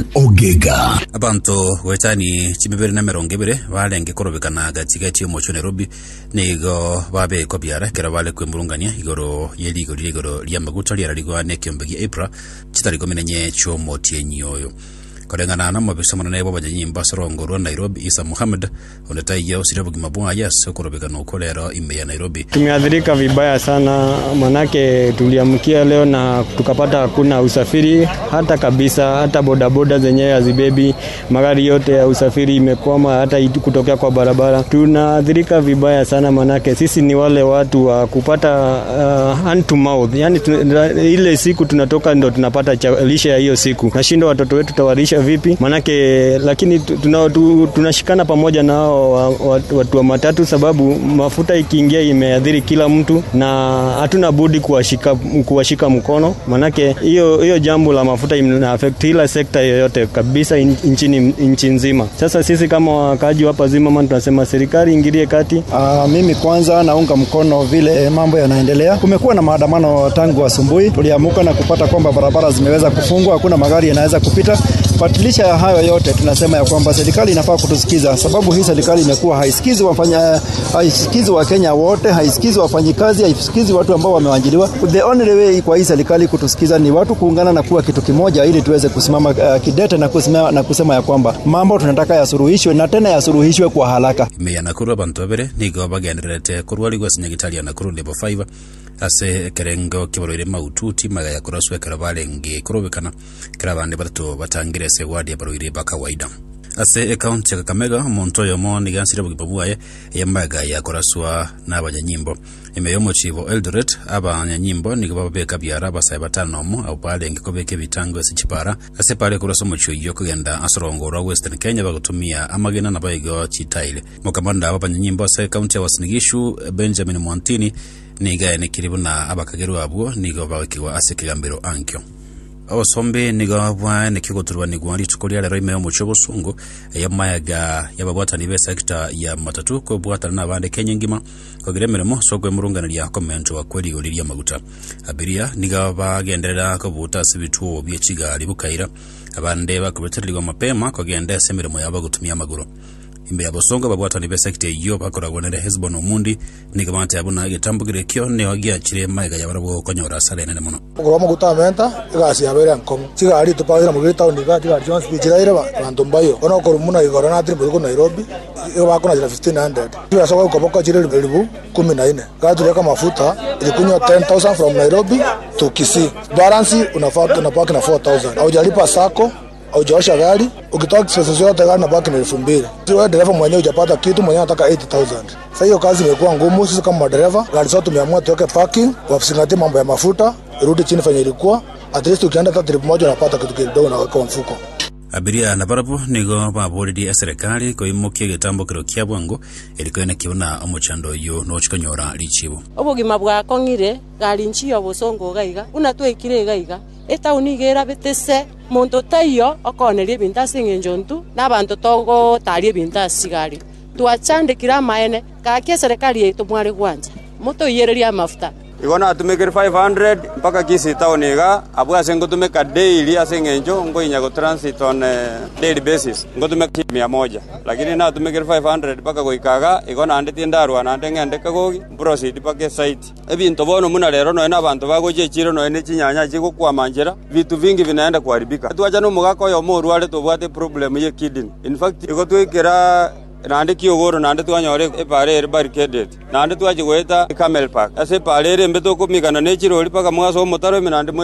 ogega abantu gwetani chimibiri na mirongo ibiri barenge kurubikana gatigati omocho nairobi nigo babekwa biara kera bale kwimburungania igoro yeligo riri igoro ria maguta riararigwa ne kiombe gia ipra chitariko minenye chomotienyi oyo korengana na mabisa munene bwa banyanyimba sorongorwa nairobi isa muhammad onetaiya usire bugima bwaya ase kurubikana ukolero ime ya nairobi Tumeathirika vibaya sana, manake tuliamkia leo na tukapata hakuna usafiri hata kabisa, hata bodaboda zenyewe hazibebi magari yote ya usafiri imekwama, hata itu- kutokea kwa barabara. Tunaathirika vibaya sana, manake sisi ni wale watu wa kupata uh, hand to mouth, yani tu, ile siku tunatoka ndo tunapata cha, lishe ya hiyo siku. Nashindwa watoto wetu tawalisha vipi, manake lakini tu- tuna, tu, tunashikana pamoja na hao wa- wa- watu wa matatu, sababu mafuta ikiingia imeathiri kila mtu, na hatuna budi kuwashika, kuwashika mkono, manake hiyo hiyo jambo la mafuta ina affect kila sekta yoyote kabisa in- nchini nchi nzima. Sasa sisi kama wakaaji hapa Zimmerman tunasema serikali ingilie kati, Uh, mimi kwanza naunga mkono vile mambo yanaendelea. Kumekuwa na maandamano tangu asubuhi, tuliamuka na kupata kwamba barabara zimeweza kufungwa, hakuna magari yanaweza kupita. But licha ya hayo yote, tunasema ya kwamba serikali inafaa kutusikiza, sababu hii serikali imekuwa haisikizi wafanya, haisikizi Wakenya wote, haisikizi wafanyikazi, haisikizi watu ambao wameajiriwa. The only way kwa hii serikali kutusikiza ni watu kuungana na kuwa kitu kimoja, ili tuweze kusimama uh, kidete na kusema, na kusema ya kwamba mambo tunataka yasuluhishwe na tena yasuluhishwe kwa haraka. ime ya nakuru abantu babere nigo bagendererete kurwarigwa ase nyagitari ya nakuru level 5 ase ekerengo kibaroire maututi magaya kuraswa ekero barenge kurubikana kera abande batatu batangire ase wadi ya baroire ba kawaida ase ekaunti ya kakamega omonto oyomo nigansire obogima bwaye eyamaga yakoraswa n'abanyanyimbo ime y'omochibo eldoret abanyanyimbo nigo bababeka biara abasae batano omo abo barenge kobeka ebitango ase chipara ase pare kurasa omochio iyo kogenda asorongorwa western kenya bagotumia amagena nabo igo chitaile mokamanda aba abanyanyimbo ase ekaunti ya wasinigishu benjamin mwantini niga enikiri buna abakageru abwo nigo bagakigwa ase ekigambiro ankio obosombe nigo bwaneki goturwanigwa rituko ria rero ime omocho bosungu eyamayaga yababwatani be sekta ya matatu kobwatana na abande kenya ngima kogira emirimo sokwemirunganiria komento wa kweli igori ria maguta abiria niga bagenderera kobuta ase ebituo bia chigari bukaira abande bakubetererigwa mapema kogenda ase emirimo yabo gutumia amaguru imbe ya bosongo babwatani be sekta iyo bakoragwa nere hezbon omundi niga bante abuna gitambugire kio neo giachire maega yabarabo gokonyora asara enene muno ngorwa maguta menta igasi yabere nkomo chigari tupagire mugire tauni ga chigari chonsi bichiraire bantu mbayo ona okoro muna igoro na tiri buruko Nairobi iyo bako na 1500 kila soko ukoboka chire elibu kumi na nne gatuleka mafuta ilikunywa 10000 from Nairobi to Kisii balance unafaa unapaki na 4000 haujalipa sako haujaosha gari ukitoa expenses yote gari nabaki na elfu mbili si wewe dereva mwenyewe hujapata kitu mwenyewe anataka 80000 sasa hiyo kazi imekuwa ngumu sisi kama madereva gari zote tumeamua tuweke parking wasingatie mambo ya mafuta irudi chini fenye ilikuwa at least ukienda hata trip moja unapata kitu kidogo na weka mfuko abiria na barabu nigo baburirie serikali koimukia gitambukiro kia bwangu erikoene kiuna omochando oyo nochikonyora richibu obogima bwakong'ire gari nchio bosongo gaiga buna twaikire gaiga etauni igera betese monto taiyo okoneria ebinto ase eng'encho ntu na abanto togotaria ebinto ase gari twachandekire amaene gaki eserikali yaito mware gwanja motoiyereria amafuta igo natumikire 500 mpaka kisi town iga abwo ase ngotumika daily ase eng'encho ngoinya gotransit on eh, daily basis ngotumika mia moja lakini natumikire 500 mpaka goikaga igo naende ndarwa naende ng'ende kagogi proceed mpaka esite ebinto bono muna rero noe na abanto bagocha echiro noe ne chinyanya chigokwama njera vitu vingi vinaenda kuharibika twacha nomogaka oyo morware tobwate problem ye kidney in fact igo twikera naende kiogoro naende twanyore epare ere barricaded naende twachigweta camel park ase epare ere embe tokomikana na echirori mpaka mwaso omotaro ime naende mwe